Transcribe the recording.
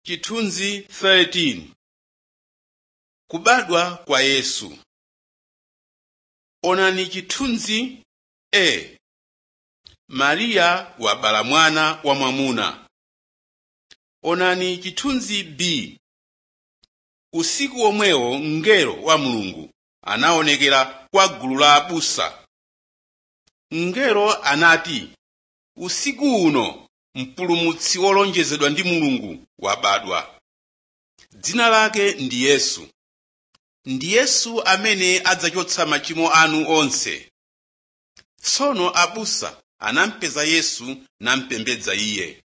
Chithunzi 13 Kubadwa kwa Yesu Onani chithunzi A. Mariya wabala mwana wamwamuna. Onani chithunzi B. Usiku omwewo mngelo wa Mulungu anaonekera kwa gulu la abusa. Mngelo anati, usiku uno mpulumutsi wolonjezedwa ndi Mulungu wabadwa. Dzina lake ndi Yesu. Ndi Yesu amene adzachotsa machimo anu onse. Tsono abusa anampeza Yesu namupembedza iye.